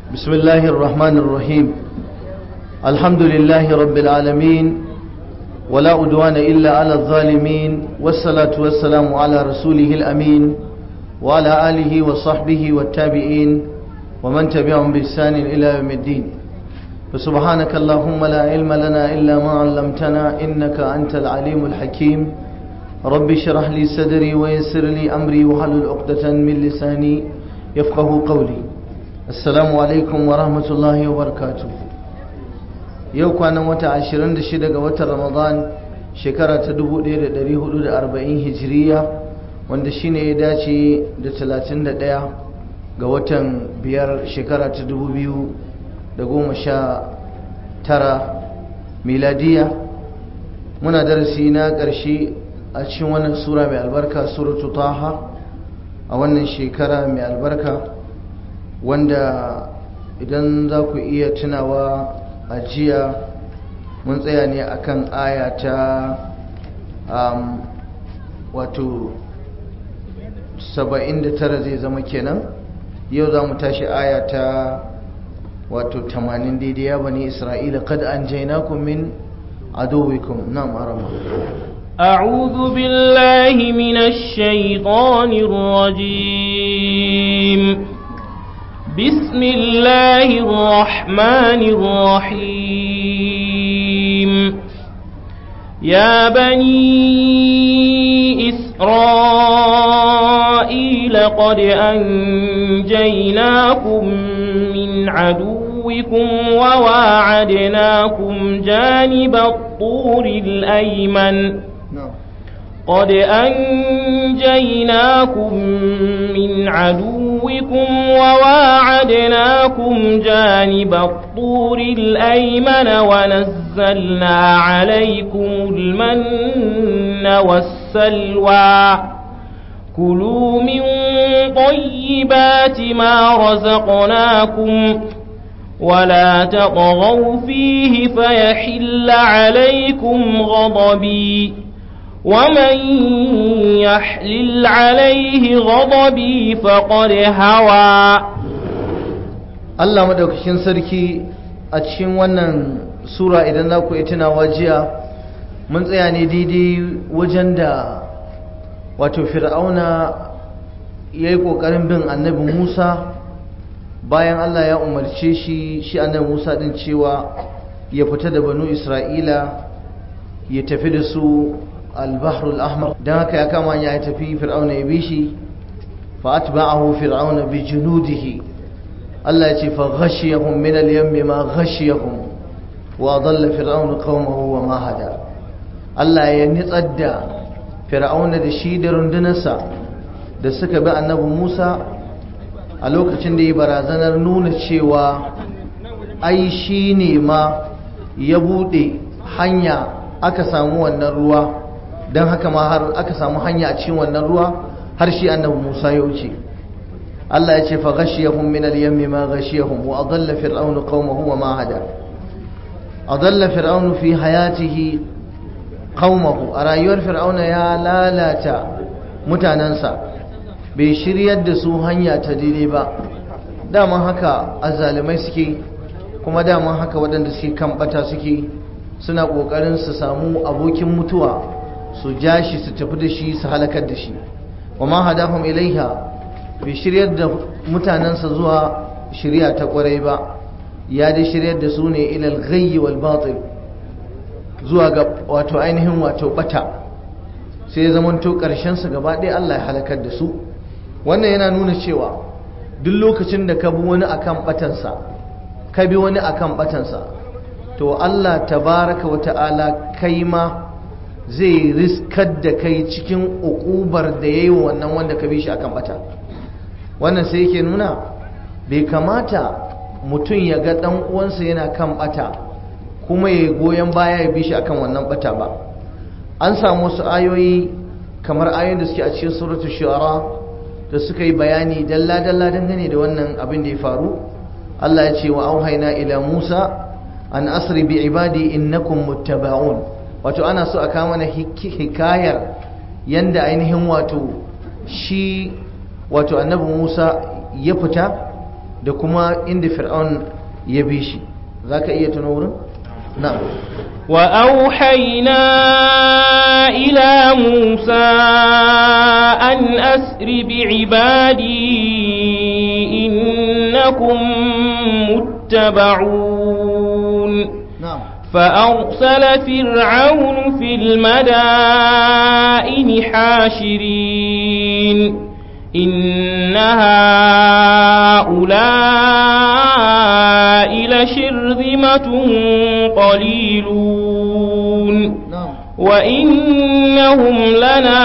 بسم الله الرحمن الرحيم الحمد لله رب العالمين ولا أدوان إلا على الظالمين والصلاة والسلام على رسوله الأمين وعلى آله وصحبه والتابعين ومن تبعهم بإحسان إلى يوم الدين فسبحانك اللهم لا علم لنا إلا ما علمتنا إنك أنت العليم الحكيم رب اشرح لي صدري ويسر لي أمري وحلل عقدة من لساني يفقه قولي السلام عليكم ورحمة الله وبركاته yau kwanan wata 26 ga watan ramadan shekara ta 1440 hijiriya wanda shine ya dace da 31 ga watan biyar shekara ta 2019 miladiya muna darasi na ƙarshe a cikin wannan sura mai albarka suratu taha a wannan shekara mai albarka wanda idan za ku iya tunawa a jiya mun tsaya ne akan aya ta um, wato 79 zai zama kenan yau za mu tashi aya ta wato 80 daidai ya bani isra'ila kad an jainakum min aduwikum na marama أعوذ بالله من الشيطان الرجيم بسم الله الرحمن الرحيم يا بني إسرائيل قد أنجيناكم من عدوكم وواعدناكم جانب الطور الأيمن قد أنجيناكم من عدوكم وواعدناكم جانب الطور الأيمن ونزلنا عليكم المن والسلوى كلوا من طيبات ما رزقناكم ولا تطغوا فيه فيحل عليكم غضبي ومن يحلل عليه غضبي فقد هوى Allah madaukakin sarki a cikin wannan sura idan za ku yi tunawa jiya mun tsaya ne daidai wajen da wato fir'auna ya yi ƙoƙarin bin annabi musa bayan Allah ya umarce shi shi annabi musa din cewa ya fita da banu isra'ila ya tafi da su albahrul ahmar don haka ya kama ya tafi fir'auna ya bi shi fa atba'ahu fir'auna bi junudihi Allah ya ce fa ghashiyahum min al-yammi ma ghashiyahum wa dhalla fir'auna qaumahu wa ma hada Allah ya nitsar da fir'auna da shi da rundunarsa da suka bi annabi Musa a lokacin da ya barazanar nuna cewa ai shi ne ma ya bude hanya aka samu wannan ruwa don haka ma har aka samu hanya a cikin wannan ruwa har shi annabi Musa ya wuce Allah ya ce fa ghashiyahum min al-yammi ma ghashiyahum wa adalla fir'aun qaumahu wa ma hada adalla fir'aun fi hayatihi qaumahu a rayuwar fir'auna ya lalata mutanansa bai shiryar da su hanya ta daidai ba daman haka azalimai suke kuma daman haka waɗanda suke kan bata suke suna ƙoƙarin su samu abokin mutuwa su ja shi su tafi da shi su halakar da shi wa ma hadahum ilaiha bai shiryar da mutanensa zuwa shirya ta kwarai ba ya dai shiryar da su ne ilal ghayyi wal batil zuwa ga wato ainihin wato bata sai ya zamanto karshen su gaba ɗaya Allah ya halakar da su wannan yana nuna cewa duk lokacin da ka bi wani akan batansa ka bi wani akan batansa to Allah tabaraka wa ta'ala kai ma zai riskar da kai cikin ukubar da ya yi wannan wanda ka bi shi akan bata wannan sai yake nuna bai kamata mutum ya ga dan uwansa yana kan bata kuma ya goyon baya ya bi shi akan wannan bata ba an samu wasu ayoyi kamar ayoyin da suke a cikin suratul shu'ara da suka yi bayani dalla dalla dangane da wannan abin da ya faru Allah ya ce wa auhayna ila Musa an asri bi ibadi innakum muttaba'un wato ana so a kama mana hikayar yanda ainihin wato shi wato annabi Musa ya fita da kuma inda fir'aun ya bi shi za ka iya tuno wurin? na وأوحينا إلى موسى أن أسر بعبادي إنكم متبعون na'am فأرسل فرعون في المدائن حاشرين إن هؤلاء لشرذمة قليلون na'am وإنهم لنا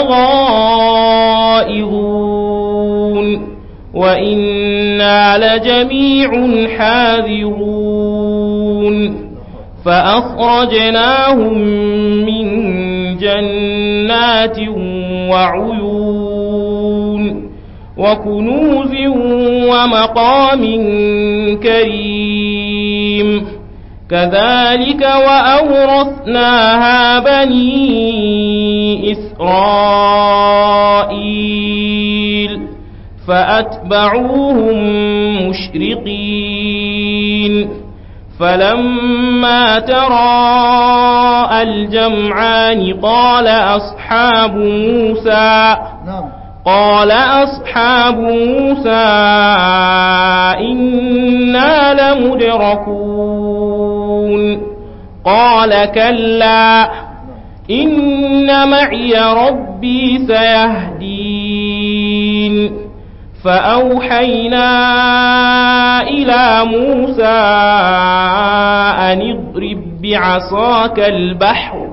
لغائظون وإنا لجميع حاذرون فأخرجناهم من جنات وعيون وكنوز ومقام كريم كذلك وأورثناها بني إسرائيل فأتبعوهم مشرقين فلما تراءى الجمعان قال أصحاب موسى na'am قال أصحاب موسى إنا لمدركون قال كلا إن معي ربي سيهدين فأوحينا إلى موسى أن اضرب بعصاك البحر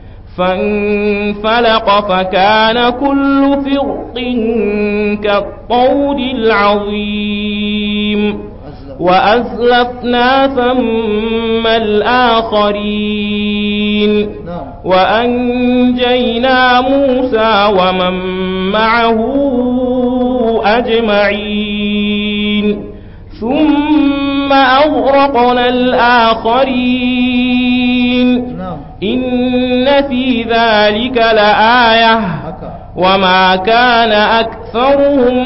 فانفلق فكان كل فرق كالطود العظيم وأزلفنا ثم الآخرين na'am وأنجينا موسى ومن معه أجمعين ثم أغرقنا الآخرين na'am إن في ذلك لآية haka وما كان أكثرهم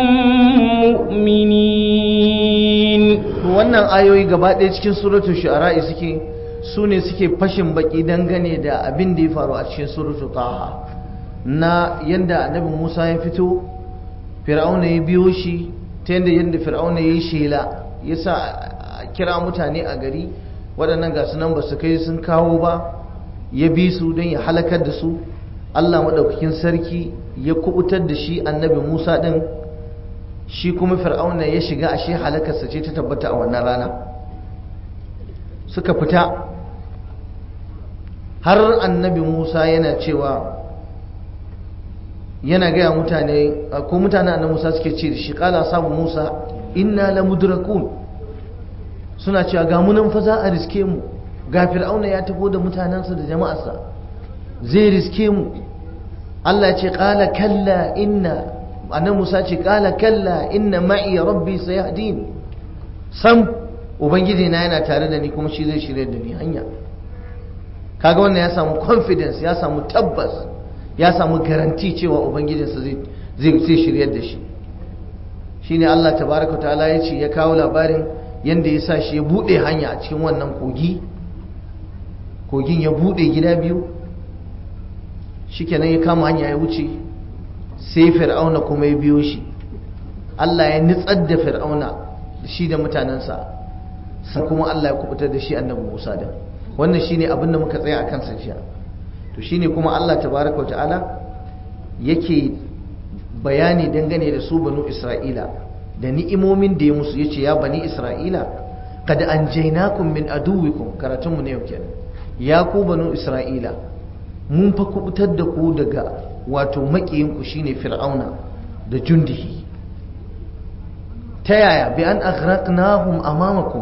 مؤمنين to wannan ayoyi gaba ɗaya cikin suratul shu'ara'i suke su ne suke fashin baki dangane da abin da ya faru a cikin suratul taha na yanda annabi Musa ya fito fir'auna ya biyo shi ta yanda yanda fir'auna ya yi shela ya sa a kira mutane a gari waɗannan ga nan ba su kai sun kawo ba ya bi su don ya halakar da su Allah maɗaukakin sarki ya kubutar da shi annabi Musa ɗin shi kuma fir'auna ya shiga ashe halakarsa ce ta tabbata a wannan rana suka fita har annabi musa yana cewa yana gaya mutane ko mutane annabi musa suke ce da shi kala sabu musa inna la mudrakun suna cewa ga munan fa za a riske mu ga fir'auna ya tafi da mutanensa da jama'arsa zai riske mu Allah ce kala kalla inna annan Musa ce kala kalla inna ma'i rabbi sayahdin sam ubangiji na yana tare da ni kuma shi zai shirye da ni hanya kaga wannan ya samu confidence ya samu tabbas ya samu garanti cewa ubangijinsa zai zai zai shirye da shi shine Allah tabaraka ta'ala ya ce ya kawo labarin yanda ya sa shi ya bude hanya a cikin wannan kogi kogin ya bude gida biyu shikenan ya kama hanya ya wuce sai fir'auna kuma ya biyo shi Allah ya nitsar da fir'auna da shi da mutanensa sai kuma Allah ya kubutar da shi annabi Musa da wannan shine abin da muka tsaya akan sa jiya to shine kuma Allah tabaraka ta'ala yake bayani dangane da su banu Isra'ila da ni'imomin da ya musu yace ya bani Isra'ila kad anjaynakum min aduwikum karatun mu ne yau kenan ya ku banu Isra'ila mun fa kubutar da ku daga wato makiyinku shine fir'auna da jundihi ta yaya bi an aghraqnahum amamakum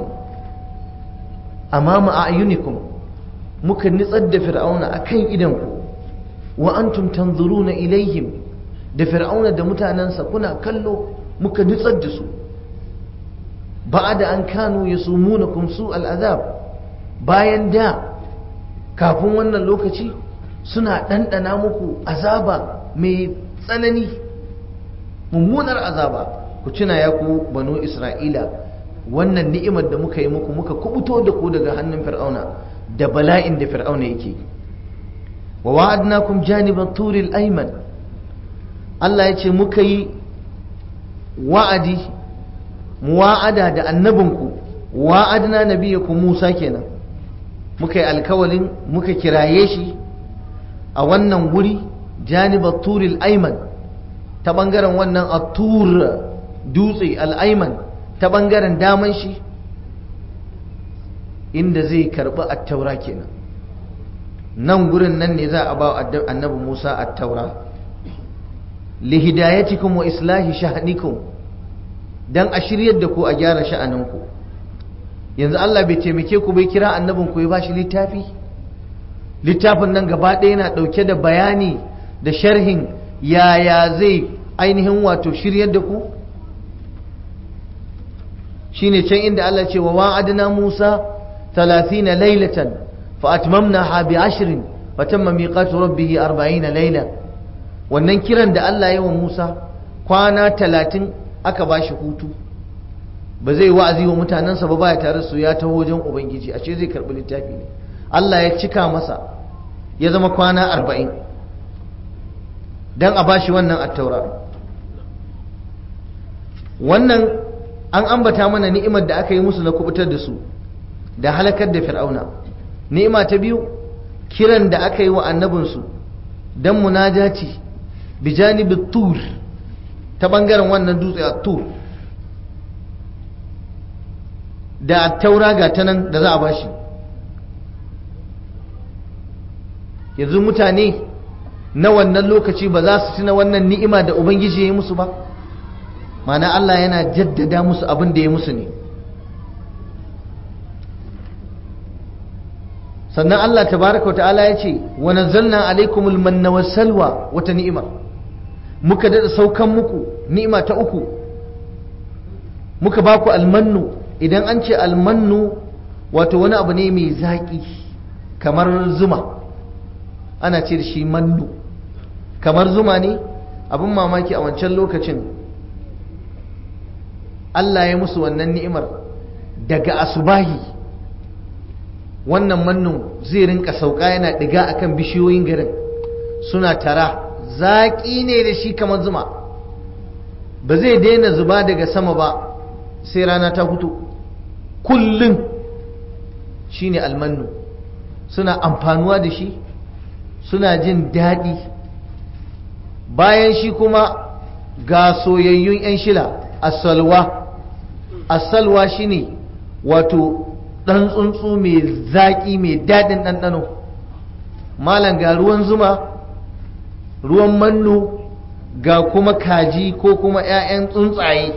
amama a'yunikum muka nitsar da fir'auna akan idanku wa antum tanzuruna ilaihim da fir'auna da mutanensa kuna kallo muka nitsar da su ba'da an kanu yasumunakum su al'azab bayan da kafin wannan lokaci suna ɗanɗana muku azaba mai tsanani mummunar azaba ku tuna ya ku banu isra'ila wannan ni'imar da muka yi muku muka kubuto da ku daga hannun fir'auna da bala'in da fir'auna yake wa wa'adnakum janibat turil ayman Allah ya ce muka yi wa'adi muwa'ada da annabinku wa'adna nabiyakum Musa kenan muka yi alkawalin muka kiraye shi a wannan guri janibat turil ayman ta bangaren wannan atur dutse al'aiman ta bangaren daman shi inda zai karbi attaura kenan nan gurin nan ne za a ba annabi Musa attaura lihidayatikum wa islahi sha'anikum dan a shiryar da ku a gyara sha'aninku yanzu Allah bai taimake ku bai kira annabin ku ya bashi littafi littafin nan gaba ɗaya yana ɗauke da bayani da sharhin yaya zai ainihin wato shiryar da ku shine can inda Allah ce wa wa'adna Musa 30 laylatan fa atmamnaha bi 10 fa tamma miqatu rabbih 40 layla wannan kiran da Allah ya wa Musa kwana 30 aka bashi hutu ba zai wa'azi wa mutanensa ba baya tare su ya taho wajen ubangiji a ce zai karbi littafi ne Allah ya cika masa ya zama kwana 40 dan a bashi wannan attaura wannan an ambata mana ni'imar da aka yi musu na kubutar da su da halakar da fir'auna ni'ima ta biyu kiran da aka yi wa annabinsu dan munajati bi janibit tur ta bangaren wannan dutse a tur da taura ga ta nan da za a bashi yanzu mutane na wannan lokaci ba za su tuna wannan ni'ima da ubangiji ya yi musu ba mana Allah yana jaddada musu abin da ya musu ne sannan Allah tabaraka ta'ala ya ce wa nazzalna alaikumul manna was salwa wata ni'ima muka dada saukan muku ni'ima ta uku muka baku almannu idan an ce almannu wato wani abu ne mai zaƙi kamar zuma ana ce da shi mannu kamar zuma ne abin mamaki a wancan lokacin Allah ya musu wannan ni'imar daga asubahi wannan mannun zai rinka sauka yana diga akan bishiyoyin garin suna tara zaƙi ne da shi kamar zuma ba zai daina zuba daga sama ba sai rana ta fito kullum shine almannu suna amfanuwa da shi suna jin daɗi bayan shi kuma ga soyayyun 'yan shila asalwa asalwa shine wato ɗan tsuntsu mai zaƙi mai daɗin ɗanɗano malam ga ruwan zuma ruwan mannu ga kuma kaji ko kuma 'ya'yan tsuntsaye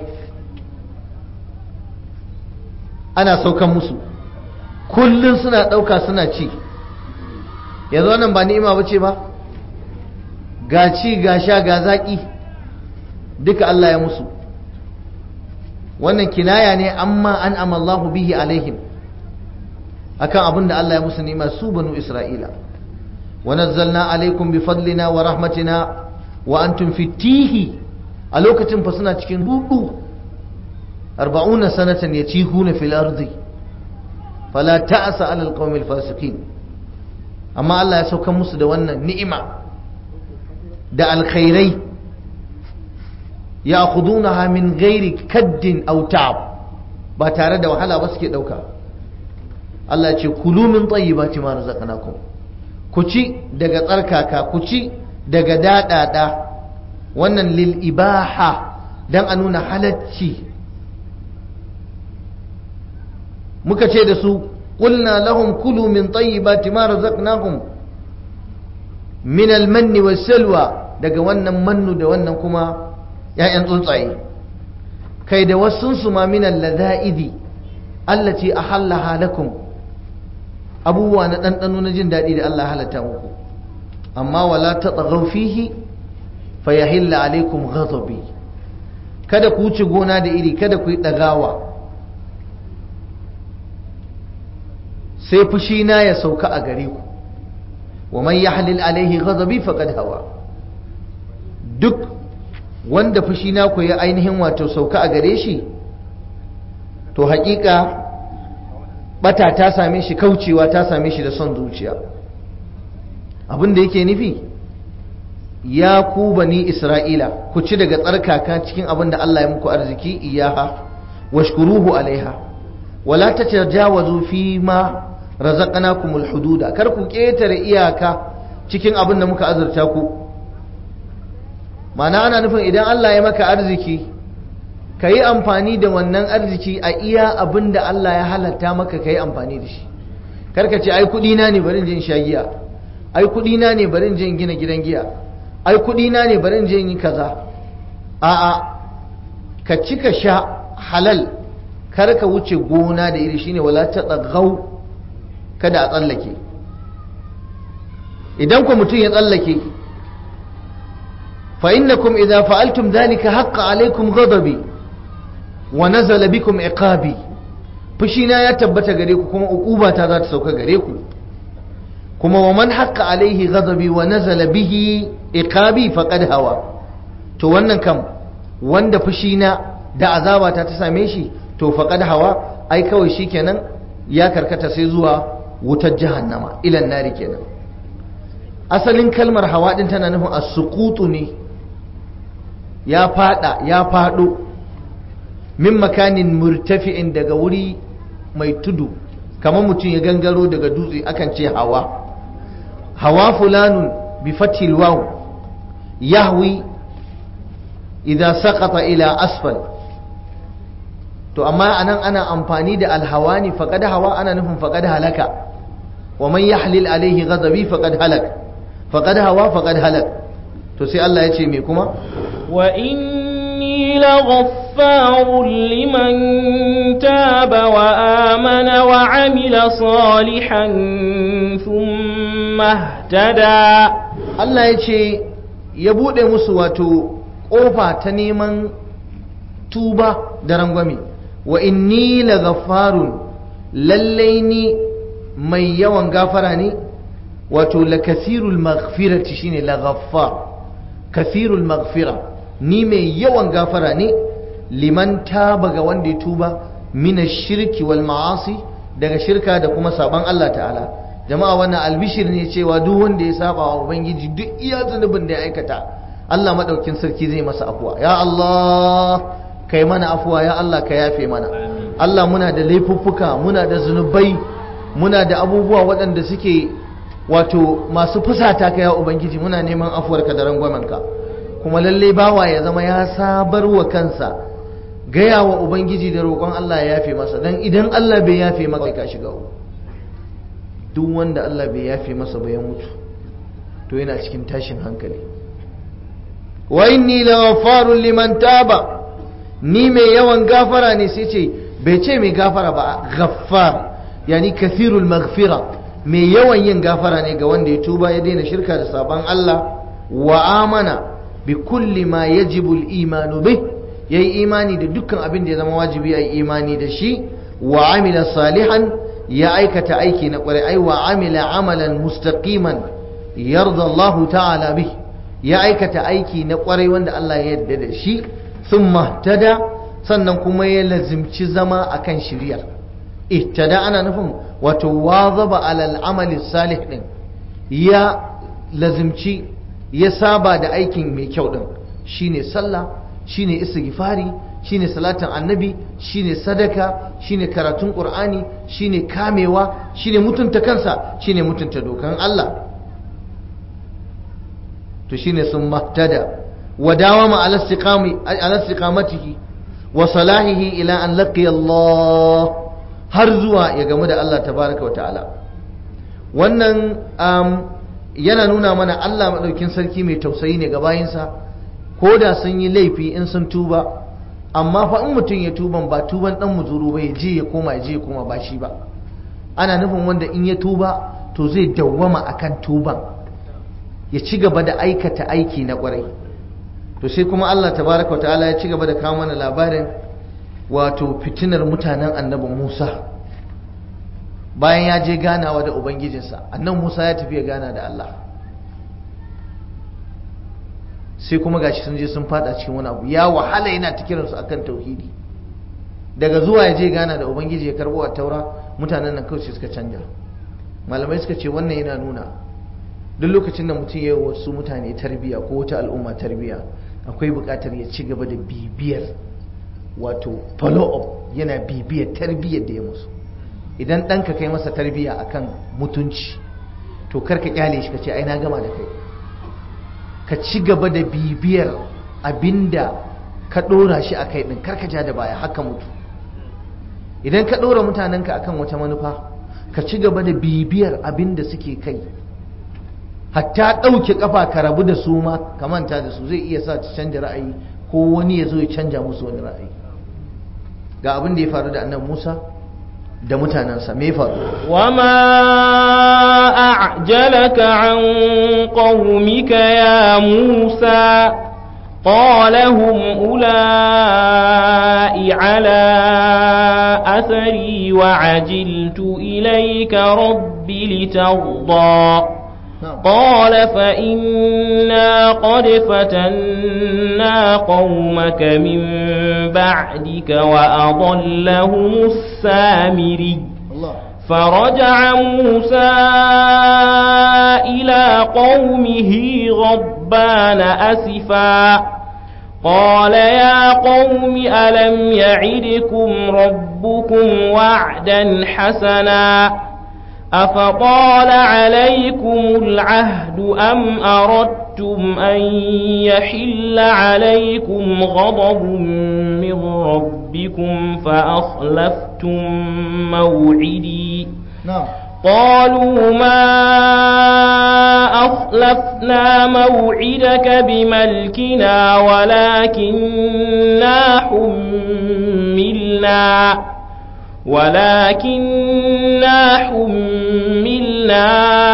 ana saukan musu kullum suna ɗauka suna ci yanzu wannan ba ni'ima ba ce ba ga ci ga sha ga zaƙi duka Allah ya musu wannan kinaya ne amma an amallahu bihi alaihim akan abin da Allah ya musu ni'ima su banu Isra'ila wa nazzalna alaikum bi fadlina wa rahmatina wa antum fi tihi a lokacin fa suna cikin rudu 40 sanatan yatihuna fil ardi fala ta'sa 'ala alqawmil fasiqin amma Allah ya sauka musu da wannan ni'ima da alkhairai ya khudunaha min ghairi kaddin aw ta'ab ba tare da wahala ba suke dauka Allah ce kulu min tayyibati ma razaqnakum ku ci daga tsarkaka ku ci daga dadada wannan lil ibaha dan a nuna halacci muka ce da su qulna lahum kulu min tayyibati ma razaqnakum min al-manni was-salwa daga wannan mannu da wannan kuma ‘ya'yan tsuntsaye kai da wasunsu ma minan laza'idi allaci a hallaha lakum abubuwa na ɗanɗano na jin daɗi da Allah halatta muku amma wala ta tsagau fihi fa ya hilla alaikum ghadabi kada ku wuce gona da iri kada ku yi ɗagawa sai fushina ya sauka a gare ku wa man yahlil alaihi ghadabi faqad hawa duk wanda fushi na ku ya ainihin wato sauka a gare shi to hakika bata ta same shi kaucewa ta same shi da son zuciya abin da yake nufi ya ku bani isra'ila ku ci daga tsarkaka cikin abin da Allah ya muku arziki iyaha washkuruhu alaiha wala tatajawazu fi ma razaqnakumul hududa kar ku ketare iyaka cikin abin da muka azurta ku mana ana nufin idan Allah ya maka arziki ka yi amfani da wannan arziki a iya abin da Allah ya halatta maka ka yi amfani da shi karka ce ai kudina ne barin jin sha giya ai kudina ne barin jin gina gidan giya ai kudina ne barin jin yi kaza a'a ka ci ka sha halal kar ka wuce gona da iri shine wala ta tsagau kada a tsallake idan ku mutum ya tsallake fa innakum idza fa'altum dhalika haqqa alaykum ghadabi wa nazala bikum iqabi fushina ya tabbata gare ku kuma uqubata za ta sauka gare ku kuma wa man haqqa alaihi ghadabi wa nazala bihi iqabi faqad hawa to wannan kam wanda fushina da azabata ta same shi to faqad hawa ai kawai shikenan ya karkata sai zuwa wutar jahannama ilan nari kenan asalin kalmar hawa din tana nufin as-suqutu ne ya fada ya fado min makanin murtafi'in daga wuri mai tudu kamar mutum ya gangaro daga dutse akan ce hawa hawa fulanun bi fatil waw yahwi idza saqata ila asfal to amma anan ana amfani da alhawani faqad hawa ana nufin faqad halaka wa man yahlil alaihi ghadabi faqad halak faqad hawa faqad halak to sai Allah ya ce me kuma wa inni laghaffarun liman taba wa amana wa amila salihan thumma ihtada Allah ya ce ya bude musu wato kofa ta neman tuba da rangwame wa inni laghaffarun lallai ni mai yawan gafara ne wato la kasirul maghfirati shine la ghaffar kasirul maghfira ni mai yawan gafara ne liman taba ga wanda ya tuba mina shirki wal ma'asi daga shirka da kuma saban Allah ta'ala jama'a wannan albishir ne cewa duk wanda ya saba wa ubangiji duk iya zunubin da ya aikata Allah madaukin sarki zai masa afuwa ya Allah kai mana afuwa ya Allah ka yafe mana Allah muna da laifuffuka muna da zunubai muna da abubuwa waɗanda suke wato masu fusata ka ya ubangiji muna neman afuwarka da rangwamenka kuma lalle bawa ya zama ya sabar wa kansa gaya wa ubangiji da roƙon Allah ya yafe masa dan idan Allah bai yafe maka ka shiga duk wanda Allah bai yafe masa ba ya mutu to yana cikin tashin hankali wa inni laghaffarun liman taba ni mai yawan gafara ne sai ce bai ce mai gafara ba ghaffar yani kathirul maghfira mai yawan yin gafara ne ga wanda ya tuba ya daina shirka da sabon Allah wa amana bi kulli ma yajibu al-imanu bih yayi imani da dukkan abin da ya zama wajibi ayi imani da shi wa amila salihan ya aikata aiki na kwarai ai wa amila amalan mustaqiman yarda Allah ta'ala bih ya aikata aiki na kwarai wanda Allah ya yarda da shi thumma tada sannan kuma ya lazimci zama akan shiriyar ihtada ana nufin wato wazaba alal amali salih din ya lazimci ya saba da aikin mai kyau din shine sallah shine istighfari shine salatin annabi shine sadaka shine karatun qur'ani shine kamewa shine mutunta kansa shine mutunta dokan Allah to shine sun mahtada wa dawama ala istiqami ala istiqamatihi wa salahihi ila an laqiya Allah har zuwa ya gamu da Allah tabaraka wa ta'ala wannan yana nuna mana Allah maɗaukin sarki mai tausayi ne ga bayinsa ko da sun yi laifi in sun tuba amma fa in mutum ya tuban ba tuban ɗan muzuru ba ya je ya koma ya je ya koma ba shi ba ana nufin wanda in ya tuba to zai dawwama akan tuban ya ci gaba da aikata aiki na ƙwarai to sai kuma Allah tabaraka wa ta'ala ya ci gaba da kawo mana labarin wato fitinar mutanen annabi Musa bayan ya je ganawa da ubangijinsa annan Musa ya tafi ya gana da Allah sai kuma gashi sun je sun fada cikin wani abu ya wahala yana ta kiransu akan tauhidi daga zuwa ya je gana da ubangiji ya karbo a taura mutanen nan kawai suka canja malamai suka ce wannan yana nuna duk lokacin da mutum ya yi wasu mutane tarbiya ko wata al'umma tarbiya akwai buƙatar ya ci gaba da bibiyar wato follow up yana bibiyar tarbiyyar da ya musu idan ɗanka kai masa tarbiya akan mutunci to karka kyale shi ka ce ai na gama da kai ka ci gaba da bibiyar abinda ka ɗora shi a kai ɗin karka ja da baya haka mutu idan ka ɗora mutanenka akan wata manufa ka ci gaba da bibiyar abinda suke kai hatta ɗauke ƙafa ka rabu da su ma ka manta da su zai iya sa ta canja ra'ayi ko wani ya zo ya canja musu wani ra'ayi ga abin da ya faru da annan musa da mutanensa me faru وما أعجلك عن قومك يا موسى قال هم أولئك على أثري وعجلت إليك رب لترضى قال فإنا قد فتنا قومك من بعدك وأضلهم السامري Allah فرجع موسى إلى قومه غضبان أسفا قال يا قوم ألم يعدكم ربكم وعدا حسنا أفطال عليكم العهد أم أردتم أن يحل عليكم غضب من ربكم فأخلفتم موعدي na'am قالوا ما أخلفنا موعدك بملكنا ولكننا حملنا ولكننا حملنا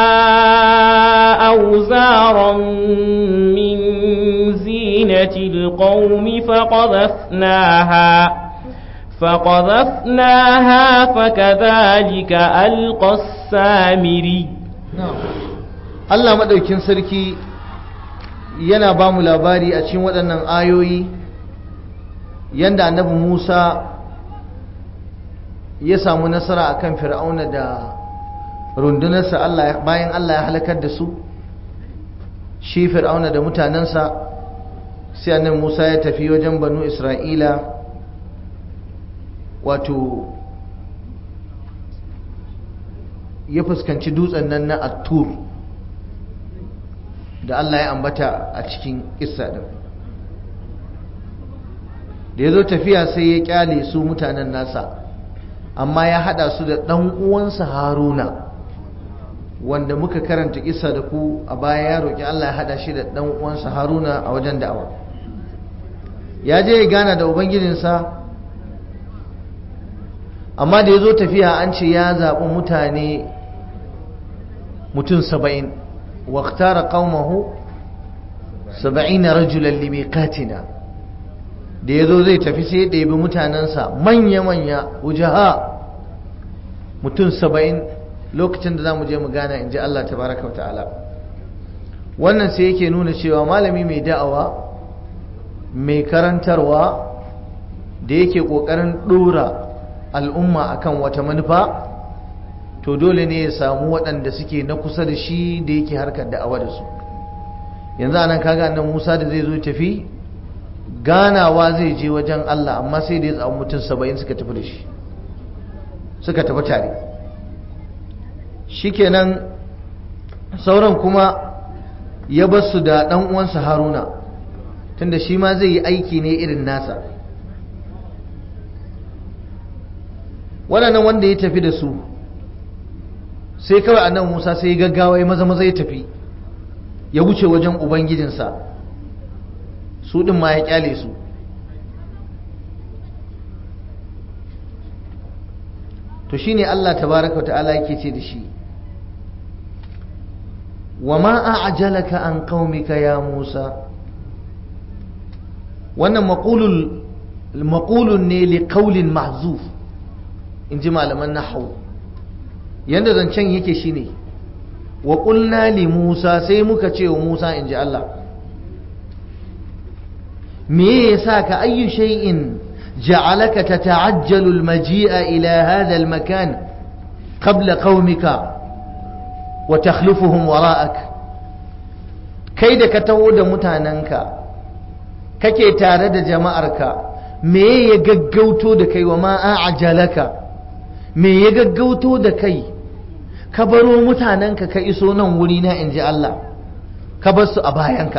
أوزارا من زينة القوم فقذفناها فقذفناها فكذلك ألقى السامري Allah maɗaukin sarki yana ba mu labari a cikin waɗannan ayoyi yanda annabi Musa ya samu nasara akan fir'auna da rundunarsa Allah bayan Allah ya halakar da su shi fir'auna da mutanensa sai annabi Musa ya tafi wajen banu Isra'ila wato ya fuskanci dutsen nan na Attur da Allah ya ambata a cikin kissa din da ya zo tafiya sai ya kyale su mutanen nasa amma ya hada su da ɗan uwansa haruna wanda muka karanta kissa da ku a baya ya roƙi Allah ya hada shi da ɗan uwansa haruna a wajen da'awa ya je ya gana da ubangijinsa amma da ya zo tafiya an ce ya zaɓi mutane mutum saba'in waktara ƙaumahu saba'ina rajulan limiƙatina da ya zo zai tafi sai ya ɗebi mutanensa manya-manya wujaha mutum saba'in lokacin da za mu je mu gana in ji Allah tabaraka wa ta'ala wannan sai yake nuna cewa malami mai da'awa mai karantarwa da yake ƙoƙarin ɗora al'umma akan wata manufa to dole ne ya samu waɗanda suke na kusa da shi da yake harkar da'awa da su yanzu anan kaga nan Musa da zai zo tafi ganawa zai je wajen Allah amma sai da ya tsamu mutum saba'in suka tafi da shi suka tafi tare shikenan sauran kuma ya bar su da ɗan uwansa Haruna tunda shi ma zai yi aiki ne irin nasa waɗannan wanda ya tafi da su sai kawai annabi Musa sai ya gaggawa ya maza maza ya tafi ya wuce wajen ubangijinsa su ɗin ma ya kyale su to shine Allah tabaraka ta'ala yake ce da shi wa ma a'jalaka an qaumika ya Musa wannan maqulul maqulun ne li qawlin mahzuf in ji malaman nahwu yanda zancen yake shine wa qulna li Musa sai muka ce wa Musa in ji Allah me yasa ka ayyu shay'in ja'alaka tata'ajjalu al-maji'a ila hadha al-makan qabla qaumika wa takhlufuhum wara'ak kai da ka taho da mutanenka kake tare da jama'arka me ya gaggauto da kai wa ma a'jalaka me ya gaggauto da kai ka baro mutanenka ka iso nan wuri na inji Allah ka bar su a bayanka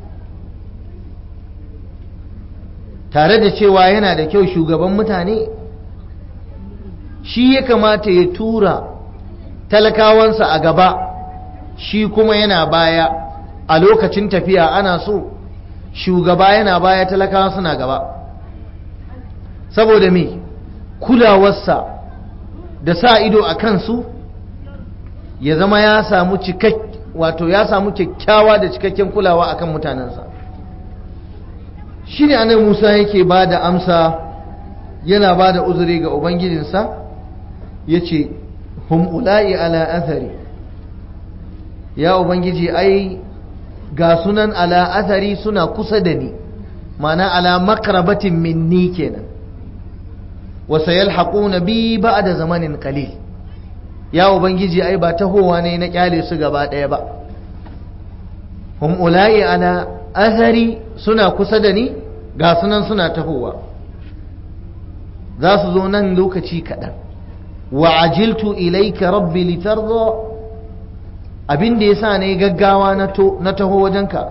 tare da cewa yana da kyau shugaban mutane shi ya kamata ya tura talakawansa a gaba shi kuma yana baya a lokacin tafiya ana so shugaba yana baya talakawa suna gaba saboda me kulawarsa da sa ido a kansu ya zama ya samu cikak wato ya samu kyakkyawa da cikakken kulawa akan mutanensa shi ne anan musa yake ba da amsa yana ba da uzuri ga ubangijinsa ya ce hum ula'i ala athari ya ubangiji ai ga sunan ala athari suna kusa da ni mana ala makrabatin minni kenan wa sayalhaquna bi ba'da zamanin qalil ya ubangiji ai ba tahowa ne na kyale su gaba daya ba hum ulai ala athari suna kusa da ni ga sunan suna tahowa za su zo nan lokaci kaɗan wa ajiltu ilaika rabbi litarda abin da yasa ne gaggawa na taho wajenka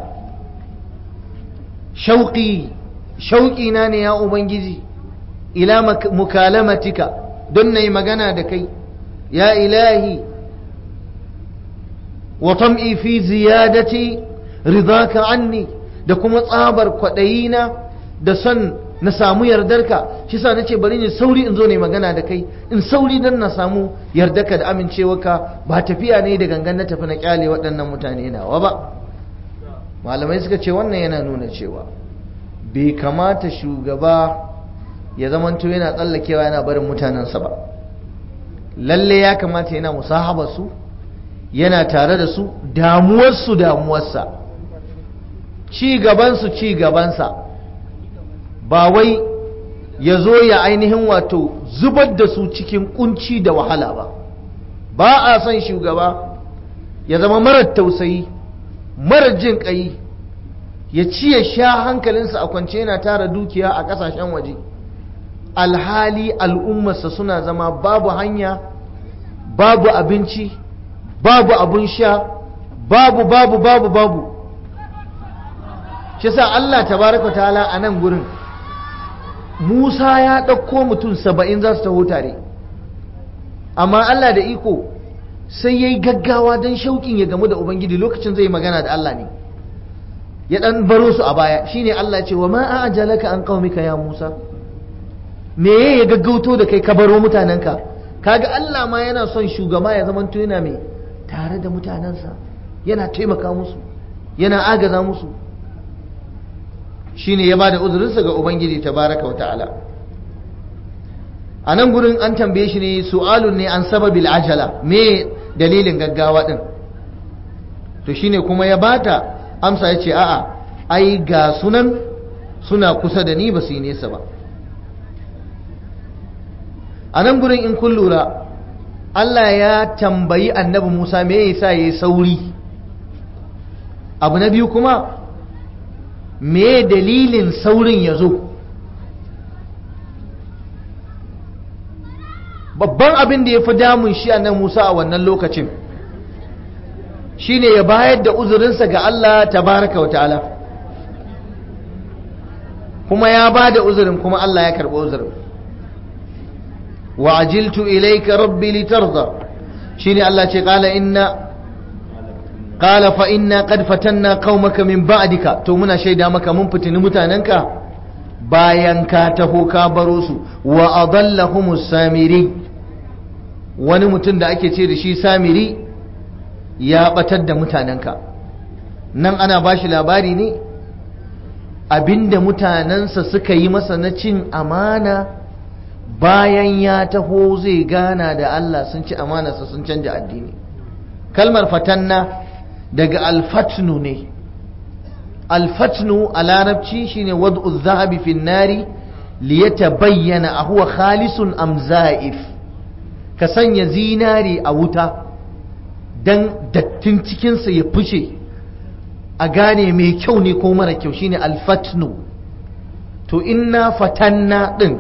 shauƙi shauƙi na ne ya ubangiji ila mukalamatika don na yi magana da kai ya ilahi wa tam'i fi ziyadati ridaka anni da kuma tsabar kwaɗayina da son na samu yardarka shi sa nace bari ni sauri in zo ne magana da kai in sauri dan na samu yardarka da amincewarka ba tafiya ne da gangan na tafi na kyale waɗannan mutane nawa ba malamai suka ce wannan yana nuna cewa bai kamata shugaba ya zamanto yana tsallakewa yana barin mutanensa ba lalle ya kamata yana musahaba su yana tare da su damuwarsu damuwarsa ci gabansu ci gabansa ba wai ya zo ya ainihin wato zubar da su cikin kunci da wahala ba ba a son shugaba ya zama marar tausayi marar jin ƙai ya ci ya sha hankalinsa a kwance yana tara dukiya a ƙasashen waje alhali al'ummarsa suna zama babu hanya babu abinci babu abun sha babu babu babu babu shi sa Allah tabaraka ta'ala a nan gurin Musa ya ɗauko mutum saba'in za su taho tare amma Allah da iko sai ya yi gaggawa don shauƙin ya gamu da Ubangiji lokacin zai magana da Allah ne ya ɗan baro su a baya shine Allah ce wa ma ajalaka an qaumika ya Musa me ya gaggauto da kai ka baro mutanenka kaga Allah ma yana son shugaba ya zama yana mai tare da mutanensa yana taimaka musu yana agaza musu shine ya bada uzurinsa ga ubangiji tabaraka wata'ala a nan gurin an tambaye shi ne su'alun ne an sababil ajala me dalilin gaggawa din to shine kuma ya bata amsa ya ce a'a ai ga sunan suna kusa da ni ba su yi nesa ba a nan gurin in kun lura Allah ya tambayi annabi Musa me yasa yayi sauri abu na biyu kuma me dalilin saurin ya zo babban abin da ya fi damun shi a nan Musa a wannan lokacin shine ya bayar da uzurinsa ga Allah tabaraka wa ta'ala kuma ya ba da uzurin kuma Allah ya karɓi uzurin wa ajiltu ilayka rabbi litarda shine Allah ce qala inna qala fa inna qad fatanna qaumaka min ba'dika to muna shaida maka mun fitini mutanenka bayan ka taho ka baro su wa adallahumus samiri wani mutum da ake ce da shi samiri ya batar da mutanenka nan ana bashi labari ne abinda mutanensa suka yi masa na cin amana bayan ya taho zai gana da Allah sun ci amanarsa sun canja addini kalmar fatanna daga alfatnu ne alfatnu a larabci shine wad'u zahabi fin nari liyata bayyana a huwa khalisun am za'if ka sanya zinari a wuta don dattin cikinsa ya fice a gane mai kyau ne ko mara kyau shine alfatnu to inna fatanna din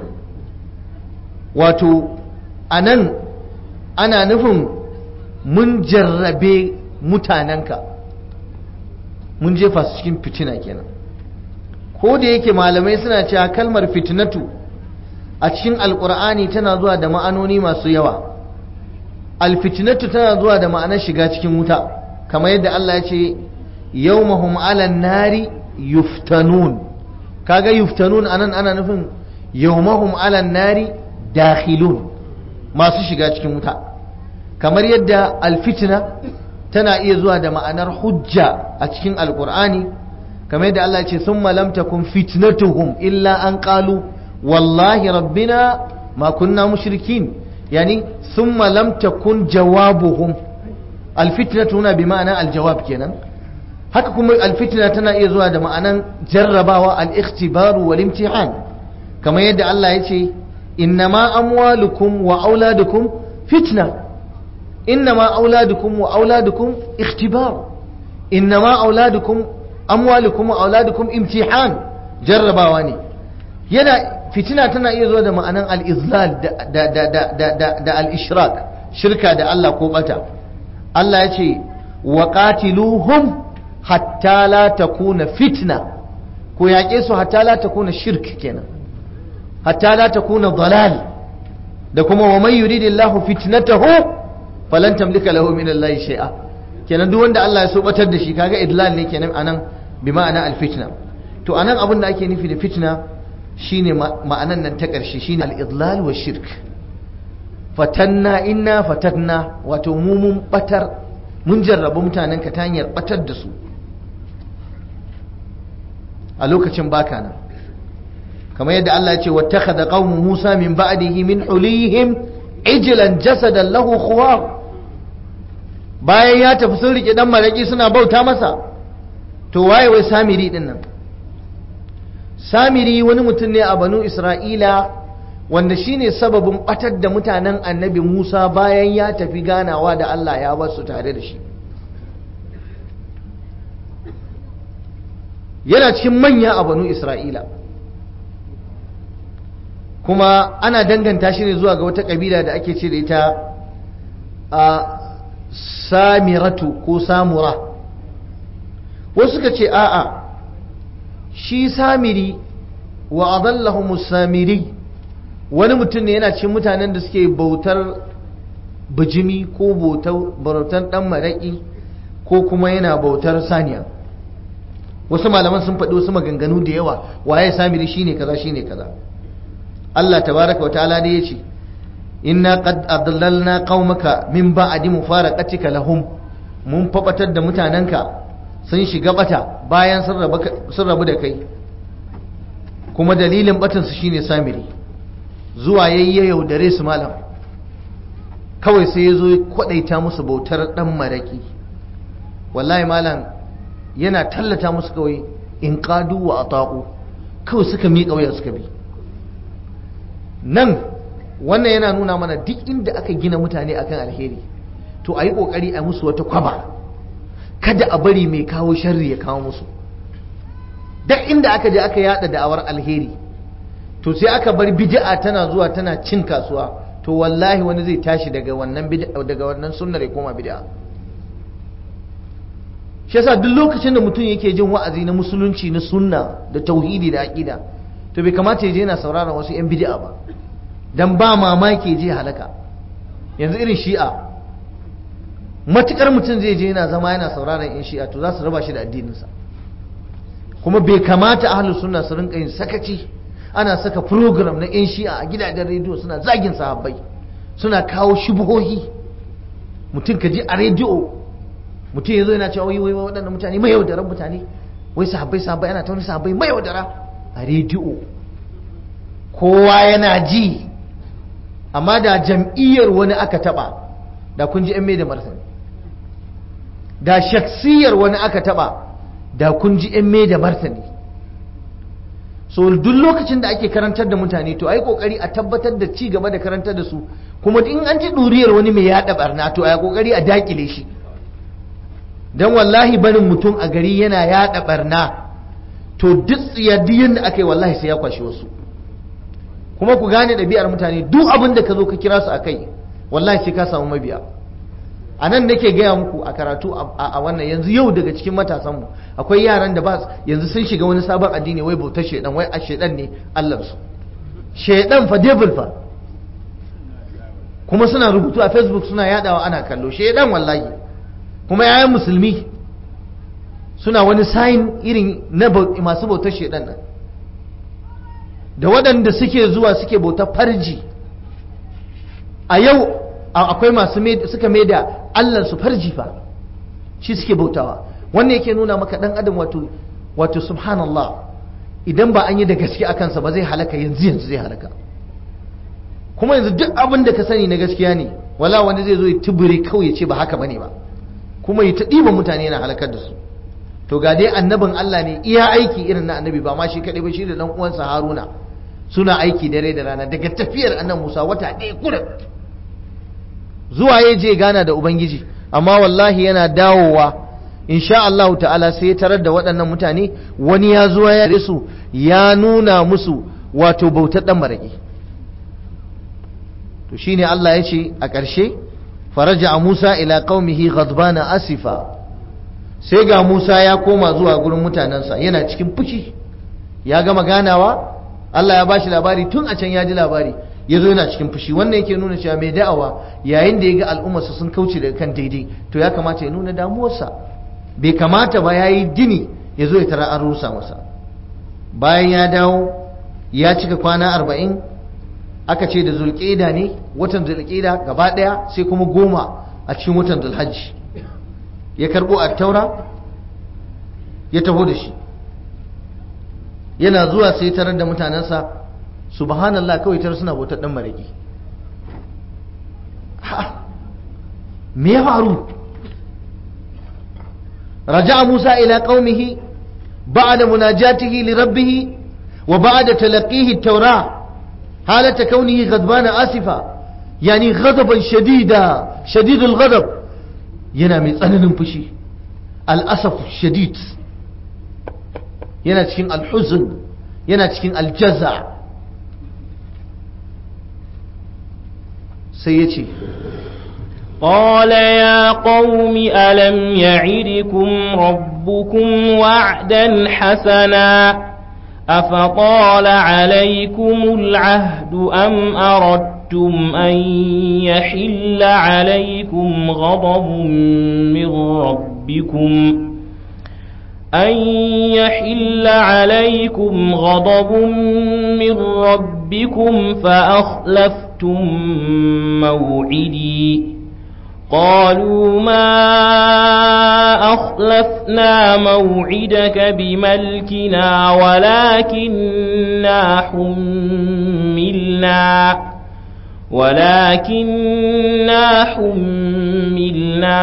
wato a nan ana nufin mun jarrabe mutanenka mun jefa su cikin fitina kenan ko da yake malamai suna cewa kalmar fitinatu a cikin alkur'ani tana zuwa da ma'anoni masu yawa alfitinatu tana zuwa da ma'anar shiga cikin wuta kamar yadda Allah ya ce yawmahum 'alan nari yuftanun kaga yuftanun anan ana nufin yawmahum 'alan nari dakhilun masu shiga cikin wuta kamar yadda alfitina tana iya zuwa da ma'anar hujja a cikin alkur'ani kamar yadda Allah ya ce summa lam takun fitnatuhum illa an qalu wallahi rabbina ma kunna mushrikin yani summa lam takun jawabuhum alfitnatu huna bi ma'ana aljawab kenan haka kuma alfitna tana iya zuwa da ma'anan jarrabawa al-ikhtibaru wal imtihan kamar yadda Allah ya ce innama amwalukum wa auladukum fitna innama auladukum wa auladukum ikhtibar innama auladukum amwalukum wa auladukum imtihan jarrabawa ne yana fitina tana iya zuwa da ma'anan al-izlal da da da da da al-ishrak shirka da Allah ko bata Allah ya ce wa qatiluhum hatta la takuna fitna ko yaƙe su hatta la takuna shirk kenan hatta la takuna dalal da kuma wa man yuridillahu fitnatahu falan tamlika lahu min Allah shay'a kenan duk wanda Allah ya so batar da shi kaga idlal ne kenan anan bi ma'ana al-fitna to anan abin da ake nufi da fitna shine ma'anan nan ta ƙarshe shine al-idlal wa shirk fatanna inna fatanna wato mu mun batar mun jarrabu mutanen ka ta hanyar batar da su a lokacin baka nan kamar yadda Allah ya ce wattakhadha qaumu Musa min ba'dihi min hulihim ijlan jasadan lahu khuwar bayan ya tafi sun rike dan maraki suna bauta masa to waye wai samiri din nan samiri wani mutum ne a banu Isra'ila wanda shine sababin batar da mutanen annabi Musa bayan ya tafi ganawa da Allah ya basu tare da shi yana cikin manya a banu Isra'ila kuma ana danganta shi ne zuwa ga wata kabila da ake ce da ita a samiratu ko samura wasu suka ce a'a shi samiri wa adallahumus samiri wani mutum ne yana cikin mutanen da suke bautar bijimi ko bautar dan maraƙi ko kuma yana bautar saniya wasu malaman sun faɗi wasu maganganu da yawa waye samiri shine kaza shine kaza Allah tabaraka wa ta'ala ne yace inna qad adallalna qaumaka min ba'di mufaraqatika lahum mun fabatar da mutanenka sun shiga bata bayan sun rabu da kai kuma dalilin batansu shine samiri zuwa yayye yaudare su malam kawai sai ya zo ya kwadaita musu bautar dan maraki wallahi malam yana tallata musu kawai in qadu wa ataqu kawai suka miƙa wuya suka bi nan wannan yana nuna mana duk inda aka gina mutane akan alheri to a yi ƙoƙari a musu wata kwaba kada a bari mai kawo sharri ya kawo musu duk inda aka je aka yada da'awar alheri to sai aka bar bid'a tana zuwa tana cin kasuwa to wallahi wani zai tashi daga wannan bid'a daga wannan sunnar ya koma bid'a shi yasa duk lokacin da mutum yake jin wa'azi na musulunci na sunna da tauhidi da aqida to bai kamata ya je yana sauraron wasu yan bid'a ba dan ba mamaki je halaka yanzu irin shi'a matukar mutum zai je yana zama yana sauraron yan shi'a to za su raba shi da addininsa kuma bai kamata ahlus sunna su rinka yin sakaci ana saka program na yan shi'a a gidajen rediyo suna zagin sahabbai suna kawo shubuhohi mutum ka ji a rediyo mutum ya zo yana cewa wai wai waɗannan mutane mai yaudaran mutane wai sahabbai sahabbai ana ta wani sahabbai mai yaudara a rediyo kowa yana ji amma da jam'iyyar wani aka taɓa da kun ji 'yan mai da martani da shaksiyar wani aka taɓa da kun ji 'yan mai da martani so duk lokacin da ake karantar da mutane to ai kokari a tabbatar da ci gaba da karantar da su kuma in an ji duriyar wani mai yada barna to ai kokari a dakile shi dan wallahi barin mutum a gari yana yada barna to duk tsiyadiyin da aka yi wallahi sai ya kwashi wasu kuma ku gane ɗabi'ar mutane duk abin da ka zo ka kira su a kai wallahi sai ka samu mabiya a nan nake gaya muku a karatu a wannan yanzu yau daga cikin matasanmu akwai yaran da ba yanzu sun shiga wani sabon addini wai bautar shaidan wai a shaidan ne allansu shaidan fa devil fa kuma suna rubutu a facebook suna yadawa ana kallo shaidan wallahi kuma yayan musulmi suna wani sayin irin na masu bautar shaidan nan da waɗanda suke zuwa suke bautar farji a yau akwai masu suka mai da allansu farji fa shi suke bautawa wannan yake nuna maka ɗan adam wato wato subhanallah idan ba an yi da gaske a kansa ba zai halaka yanzu yanzu zai halaka kuma yanzu duk abin da ka sani na gaskiya ne wala wani zai zo ya tubure kawai ya ce ba haka bane ba kuma ya ta ɗiba mutane yana halakar da su to ga dai annabin Allah ne iya aiki irin na annabi ba ma shi kaɗai ba shi da ɗan uwansa Haruna suna aiki dare da rana daga tafiyar annan Musa wata ɗaya kurin zuwa ya je gana da Ubangiji amma wallahi yana dawowa insha Allah ta'ala sai ya tarar da waɗannan mutane wani ya zuwa ya su ya nuna musu wato bautar ɗan maraƙi to shine Allah ya ce a ƙarshe faraja Musa ila qaumihi ghadbana asifa sai ga Musa ya koma zuwa gurin mutanensa yana cikin fushi ya gama ganawa Allah ya bashi labari tun a can ya ji labari ya zo yana cikin fushi wannan yake nuna cewa mai da'awa yayin da ya ga al'ummarsa sun kauce daga kan daidai to ya kamata ya nuna damuwarsa bai kamata ba ya yi gini ya zo ya tara an rusa masa bayan ya dawo ya cika kwana arba'in aka ce da zulƙida ne watan zulƙida gaba ɗaya sai kuma goma a cikin watan zulhajji ya karɓo a taura ya taho da shi yana zuwa sai tarar da mutanensa subhanallah kawai tar suna bautar dan maraki ha me ya faru raja'a Musa ila qaumihi ba'da munajatihi li rabbih wa ba'da talaqihi at-taura halata kaunihi ghadbana asifa yani ghadaban shadida shadidul ghadab yana mai tsananin fushi al-asaf shadid yana cikin al-huzn yana cikin al-jaza' sai ya ce قال يا قوم ألم يعدكم ربكم وعدا حسنا أفطال عليكم العهد أم أردتم أن يحل عليكم غضب من ربكم أن يحل عليكم غضب من ربكم فأخلفتم موعدي قالوا ما أخلفنا موعدك بملكنا ولكننا حملنا ولكننا حملنا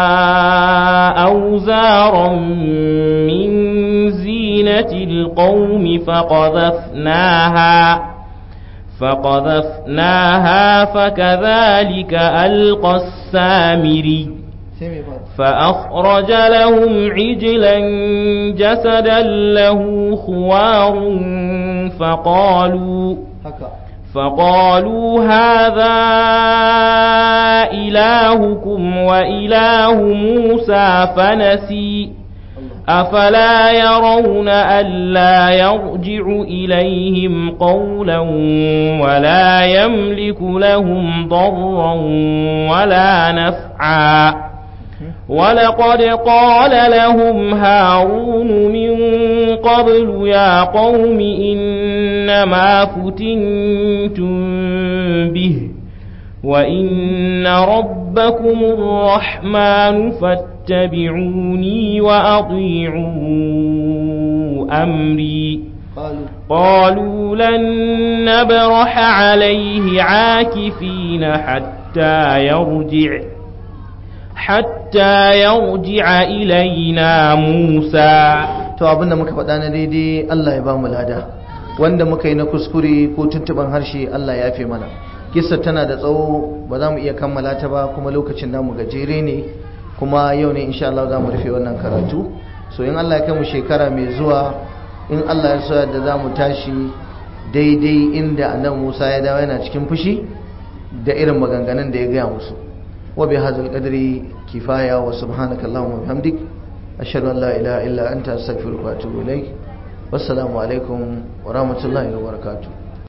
أوزارا من زينة القوم فقذفناها فقذفناها فكذلك ألقى السامري فأخرج لهم عجلا جسدا له خوار فقالوا فقالوا هذا إلهكم وإله موسى فنسي أفلا يرون ألا يرجع إليهم قولا ولا يملك لهم ضرا ولا نفعا ولقد قال لهم هارون من قبل يا قوم إنما فتنتم به وإن ربكم الرحمن فاتبعوني وأطيعوا أمري قالوا لن نبرح عليه عاكفين حتى يرجع حتى يرجع إلينا موسى to abinda muka faɗa na daidai Allah ya ba mu lada wanda muka yi na kuskure ko tuntuban harshe Allah ya fi mana kissa tana da tsawo ba za mu iya kammala ta ba kuma lokacin namu gajere ne kuma yau ne insha Allah za mu rufe wannan karatu so in Allah ya kai mu shekara mai zuwa in Allah ya so da za mu tashi daidai inda annabi Musa ya dawo yana cikin fushi da irin maganganun da ya gaya musu wa bi hadzal qadri kifaya wa subhanaka allahumma wa bihamdik ashhadu an la ilaha illa anta astaghfiruka wa atubu ilaik wassalamu alaikum wa rahmatullahi wa barakatuh